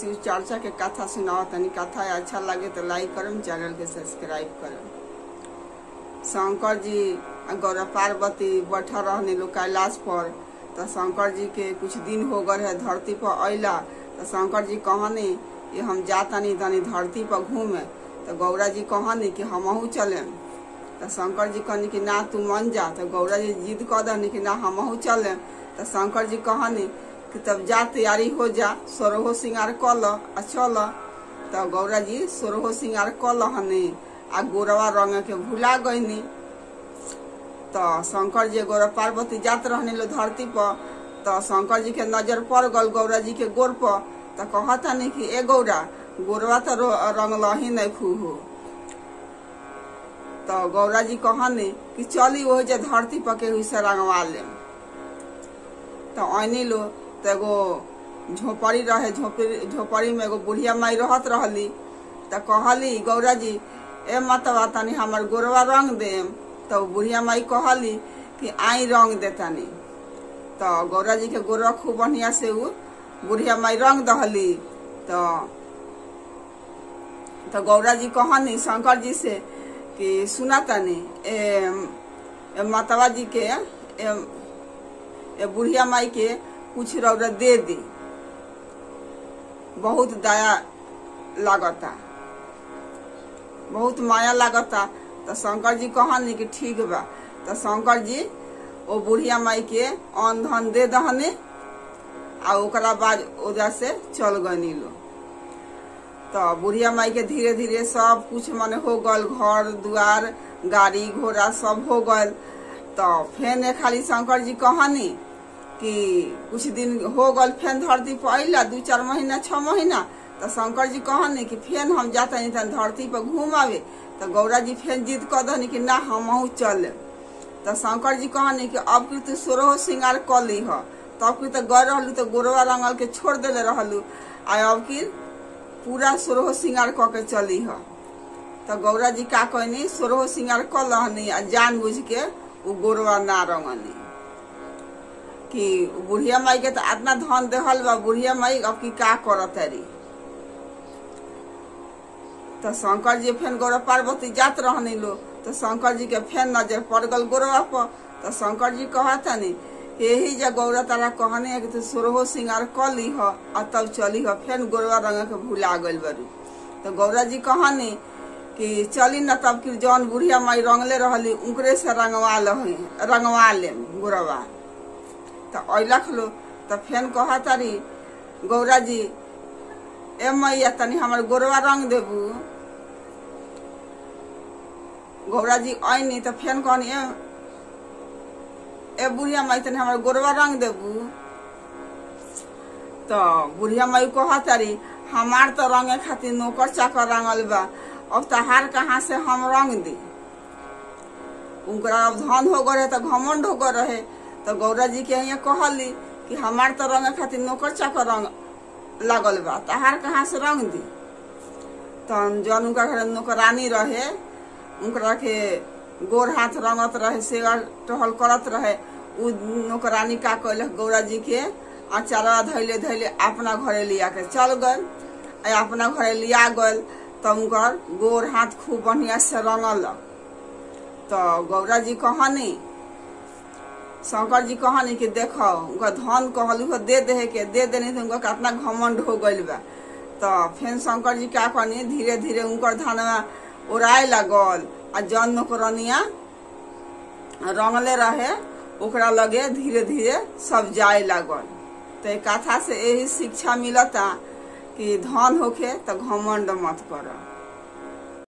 शिव चर्चा के कथा सुनाओ तनी कथा अच्छा लगे तो लाइक करम चैनल के सब्सक्राइब करम शंकर जी आ गौरा पार्वती बैठा रहने लोग कैलाश पर तो शंकर जी के कुछ दिन हो गए है धरती पर अला तो शंकर जी कहने ये हम जातानी तनी धरती पर घूमे तो गौरा जी कहनी कि हमहू चले तो शंकर जी कहनी कि ना तू मन जा तो गौरा जी जिद कह दनी कि ना हमहू चले तो शंकर जी कहनी कि तब जा तैयारी हो जा सोरहो सिंगार कल आ चल तो गौरा जी सोरहो सिंगार कल हनी आ गोरवा रंग के भुला गईनी तो शंकर जी गौरा पार्वती जात रहने लो धरती पर तो शंकर जी के नजर पड़ गल गौरा जी के गोर पर तो कहता नहीं कि ए गौरा गोरवा तो रंग लही नहीं खूह तो गौरा जी कहनी कि चली वही जे धरती पर के हुई से रंगवा ले तो ऐनी लो तो एगो झोपड़ी रहे झोपड़ी झोपड़ी में एगो बुढ़िया माई रहत रहली तो कहली गौरा जी ए मतवा तनी हमर गोरवा रंग देम तो बुढ़िया माई कहली कि आई रंग दे तनी तो गौरा जी के गोरवा खूब बढ़िया से उ बुढ़िया माई रंग दहली तो तो गौरा जी कहनी शंकर जी से कि सुना तनी ए, ए मतवा जी के ए, ए बुढ़िया माई के कुछ रौरा दे दी बहुत दया लागता बहुत माया लागता तो शंकर जी कहनी कि ठीक बा तो शंकर जी ओ बुढ़िया माई के अन धन दे दहने आ ओकरा बाद ओजा से चल गनी लो तो बुढ़िया माई के धीरे धीरे सब कुछ मने हो गल घर दुआर गाड़ी घोड़ा सब हो गल तो फेन खाली शंकर जी कहनी कि कुछ दिन हो गल फेन धरती पर अला दू चार महीना छह महीना तो शंकर जी कहनी कि फेन हम जाता नहीं तन धरती पर घूम आवे तो गौरा जी फेन जिद कह दनी कि ना हम चल तो शंकर जी कहनी कि अब की तू सोरहो सिंगार कर ली ह तब की तो गए रहलू तो गोरवा रंगल के छोड़ देले रहलू आ अब की पूरा सोरहो सिंगार क के चली ह तो गौरा जी का कहनी सोरहो सिंगार कर लहनी आ जान बुझ के उ गोरवा ना रंगनी कि बुढ़िया माई के तो इतना धन देहल बा बुढ़िया माई अब की का करत रही तो शंकर जी फेन गौरव पार्वती जात रहनी लो तो शंकर जी के फेन नजर पड़ गल गोरवा पर तो शंकर जी कहता नहीं यही जब गौरा तारा कहने है कि तू सोरहो सिंगार कर ली ह आ तब चली ह फेन गोरवा रंग के भुला गल बरू तो गौरा जी कहनी कि चली न तब कि जौन बुढ़िया माई रंगले रहली उनकरे से रंगवा लही रंगवा ले गोरवा तो अलख लो तो फेन कहा तारी गौरा जी ए मैया तनी हमर गोरवा रंग देबू गौरा जी ऐनी तो फेन कहनी ए ए बुढ़िया माई तनी हमर गोरवा रंग देबू तो बुढ़िया माई कहा तारी हमार तो रंगे खातिर नौकर चाकर रंगल बा अब तहार कहाँ से हम रंग दी उनकरा अब धन हो गए तो घमंड हो गए रहे तो गौरा जी के यहाँ कहली कि हमार तो रंग खातिर नौकर चाकर रंग लगल बा तहार कहाँ से रंग दी तो जौन उनका घर नौकरानी रहे उनकरा के गोर हाथ रंगत रहे सेवा टहल करत रहे उ नौकरानी का कैल गौरा जी के अचारा धैले धैले अपना घरे लिया के चल गल अपना घरे लिया गल तो उनकर गोर हाथ खूब बढ़िया से रंगल तो गौरा जी कहनी शंकर जी कहनी कि देखो उनका धन कहलू दे दे के दे देनी तो उनका कितना घमंड हो गइल बा तो फिर शंकर जी क्या कहनी धीरे धीरे उनकर धनवा उड़ाए लगल आ जन नौकरनिया रंगले रहे ओकरा लगे धीरे धीरे सब जाए लगल तो एक कथा से यही शिक्षा मिलता कि धन होखे तो घमंड मत कर